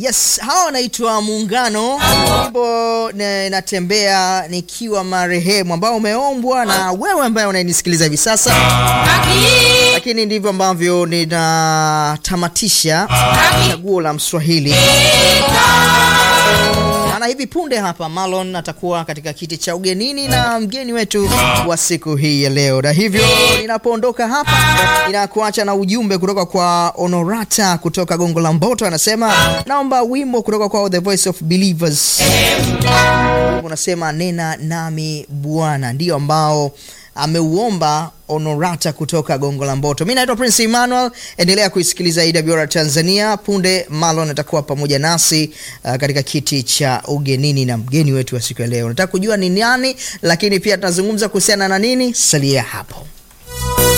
Yes, hawa wanaitwa Muungano. Wimbo na- natembea nikiwa marehemu, ambao umeombwa na wewe ambaye unanisikiliza hivi sasa, lakini ndivyo ambavyo ninatamatisha chaguo la Mswahili na hivi punde hapa Marlon atakuwa katika kiti cha ugenini na mgeni wetu wa siku hii ya leo, na hivyo ninapoondoka hapa ninakuacha na ujumbe kutoka kwa Honorata kutoka Gongo la Mboto. Anasema naomba wimbo kutoka kwa The Voice of Believers, unasema nena nami Bwana, ndio ambao ameuomba Honorata kutoka Gongo la Mboto. Mi naitwa Prince Emmanuel, endelea kuisikiliza AWR Tanzania. Punde Marlon atakuwa pamoja nasi uh, katika kiti cha ugenini na mgeni wetu wa siku ya leo. Nataka kujua ni nani, lakini pia tunazungumza kuhusiana na nini. Salia hapo.